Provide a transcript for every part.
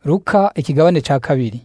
Luka ikigabane ca kabiri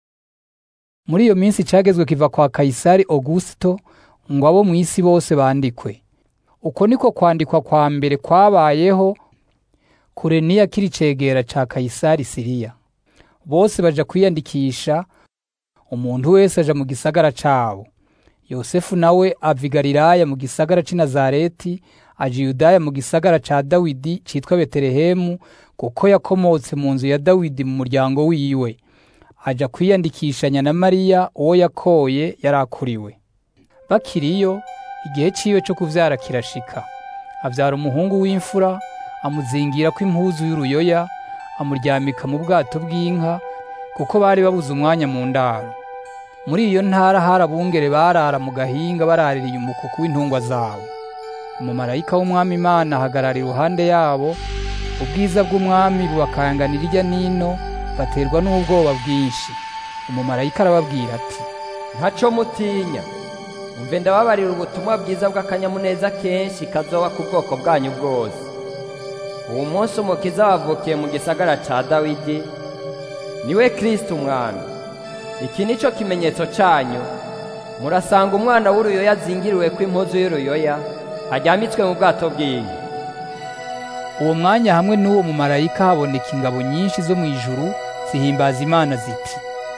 muri iyo minsi cagezwe kiva kwa Kayisari Augusto ngo abo mw'isi bose bandikwe uko niko kwandikwa kwa mbere kwabayeho Kureniya kiri cegera ca Kayisari Siriya bose baja kwiyandikisha umuntu wese aja mu gisagara cabo Yosefu nawe ava i Galilaya mu gisagara c'i Nazareti aja i Yudaya mu gisagara ca Dawidi citwa Betelehemu kuko yakomotse mu nzu ya Dawidi mu muryango wiwe aja kwiyandikishanya na Mariya uwo yakoye yarakuriwe bakiriyo igihe ciwe co kuvyara kirashika avyara umuhungu w'imfura amuzingirako impuzu y'uruyoya amuryamika mu bwato bw'inka kuko bari babuze umwanya mu ndaro muri iyo ntara hari abungere barara mu gahinga baraririye umukuku w'intungwa zabo umumarayika w'umwami imana ahagarara iruhande yabo ubwiza bw'umwami bubakanganira irya nino baterwa n'ubwoba bwinshi umumarayika arababwira ati ntaco mutinya umve ndababarira ubutumwa bwiza bw'akanyamuneza kenshi kazoba ku bwoko bwanyu bwose uwo munsi umukiza wavukiye mu gisagara ca dawidi niwe kristo umwami iki ni cyo kimenyetso cyanyu murasanga umwana w'uruyoya azingiriwe ko impuzu y'uruyoya aryamitswe mu bwato bw'inka uwo mwanya hamwe n'uwo mumarayika haboneka ingabo nyinshi zo mu ijuru zihimbaza imana ziti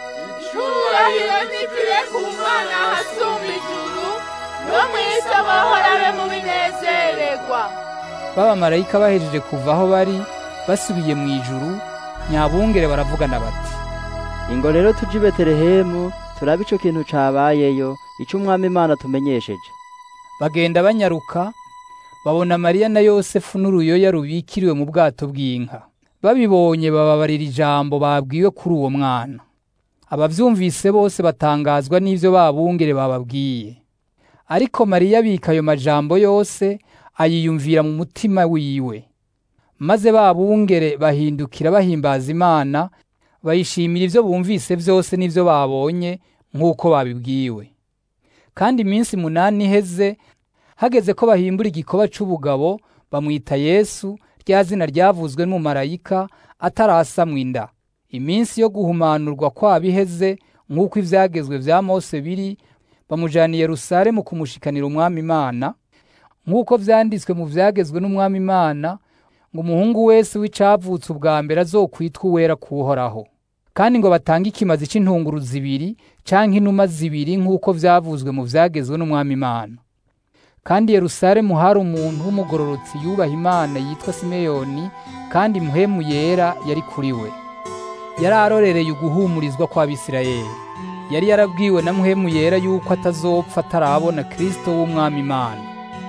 icubahiro nikire ku mana hasumba ijuru no mw'isi amahoro abe mu binezererwa b'abamarayika bahejeje kuva aho bari basubiye mu ijuru nyabungere baravugana bati ingo rero tuje i betelehemu turabe ico kintu cabayeyo ico umwami imana tumenyesheje bagenda banyaruka babona mariya na yosefu n'uruyoya rubikiriwe mu bwato bw'inka babibonye bababarira ijambo babwiwe kuri uwo mwana abavyumvise bose batangazwa n'ivyo babungere bababwiye ariko mariya abika ayo majambo yose ayiyumvira mu mutima wiwe maze babungere bahindukira bahimbaza imana bayishimira ivyo bumvise vyose n'ivyo babonye nk'uko babibwiwe kandi iminsi munani iheze hageze ko bahimbura igikoba c'ubugabo bamwita yesu rya zina ryavuzwe n'umumarayika atarasamwa inda iminsi yo guhumanurwa kwabo iheze nk'uko ivyagezwe vya mose biri bamujana i yerusalemu kumushikanira umwami imana nk'uko vyanditswe mu vyagezwe n'umwami imana ngo umuhungu wese w'icavutse ubwa mbere azokwitwa uwera kuhoraho kandi ngo batange ikimazi c'intunguru zibiri canke inuma zibiri nk'uko vyavuzwe mu vyagezwe n'umwami imana kandi yerusalemu hari umuntu w'umugororotsi yubaha imana yitwa simeyoni kandi muhemu yera yari kuri we yari arorereye uguhumurizwa kw'abisirayeli yari yarabwiwe na muhemu yera yuko atazopfa atarabona kristo w'umwami imana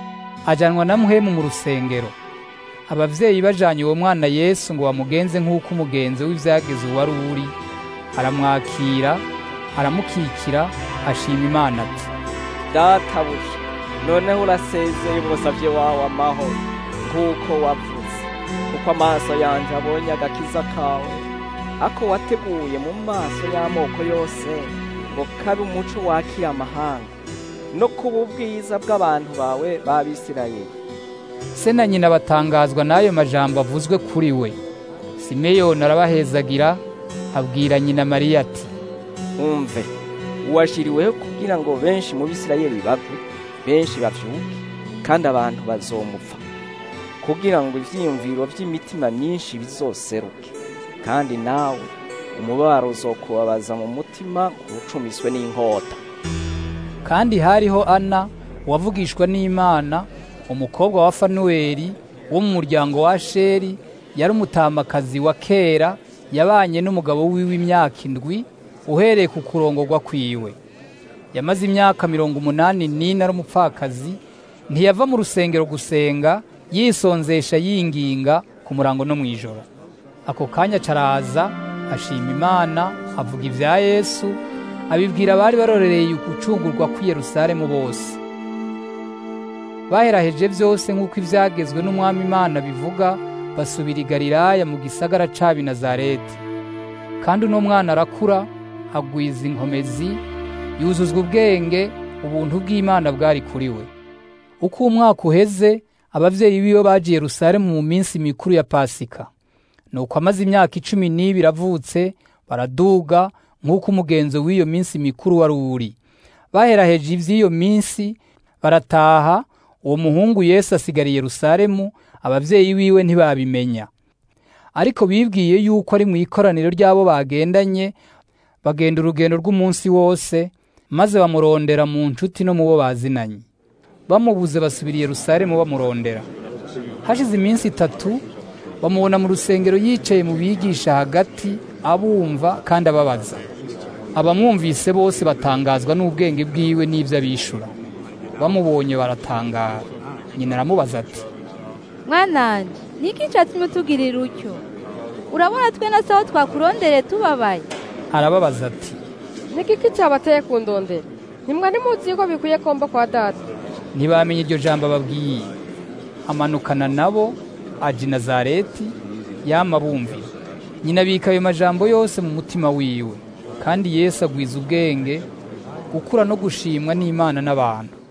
ajanwa na muhemu mu rusengero abavyeyi bajanye uwo mwana yesu ngo bamugenze nk'uko umugenzo w'ivyageze wari uri aramwakira aramukikira ashima imana ati databuja noneho urasezeye umusavye wawe amahoro nk'uko wavuze kuko amaso yanje abonye agakiza kawe ako wateguye mu maso y'amoko yose ngo kabe umuco wakira amahanga no kuba ubwiza bw'abantu bawe b'abisirayeli se na nyina batangazwa n'ayo majambo avuzwe kuri we simeyoni arabahezagira abwira nyina mariya ati umve uwashiriweho kugira ngo benshi mu bisirayeli bapfe benshi bavyuke kandi abantu bazomupfa kugira ngo ivyiyumviro vy'imitima myinshi bizoseruke kandi nawe umubabaro uzokubabaza mu mutima ucumiswe n'inkota kandi hariho ana wavugishwa n'imana umukobwa wa fanuweli wo mu muryango wa sheri yari umutamakazi wa kera yabanye n'umugabo wiwe imyaka indwi uhereye ku kurongorwa kwiwe yamaze imyaka mirongo umunani n'ine ari umupfakazi ntiyava mu rusengero gusenga yisonzesha yinginga ku murango no mu ijoro ako kanya caraza ashima imana avuga ivya yesu abibwira abari barorereye ugucungurwa kw'i yerusalemu bose baheraheje vyose nk'uko ivyagezwe n'umwami imana bivuga basubira i galilaya mu gisagara c'a nazareti kandi uno mwana arakura agwiza inkomezi yuzuzwa ubwenge ubuntu bw'imana bwari kuri we uko umwaka uheze abavyeyi biwe baje i yerusalemu mu minsi mikuru ya pasika nuko amaze imyaka icumi n'ibiri avutse baraduga nk'uko umugenzo w'iyo minsi mikuru wari uri baheraheje ivy'iyo minsi barataha uwo muhungu yesu asigara i yerusalemu abavyeyi biwe ntibabimenya ariko bibwiye yuko ari mu ikoraniro ry'abo bagendanye bagenda urugendo rw'umunsi wose maze bamurondera mu nshuti no mu bo bazinanye bamubuze basubira i yerusalemu bamurondera hashize iminsi itatu bamubona mu rusengero yicaye mu bigisha hagati abumva kandi ababaza abamwumvise bose batangazwa n'ubwenge bwiwe n'ibyo abishura bamubonye baratangara nyina aramubaza ati mwananje niki cyatumye utugirira utyo urabona twe na sawa twakurondere tubabaye arababaza ati niki cyabateye kundondera ntimwari muzi yuko bikwiye komba kwa data ntibamenye iryo jambo ababwiye amanukana nabo aja i nazareti yama bumvira nyina abika ayo majambo yose mu mutima wiwe kandi yesu agwiza ubwenge gukura no gushimwa n'imana n'abantu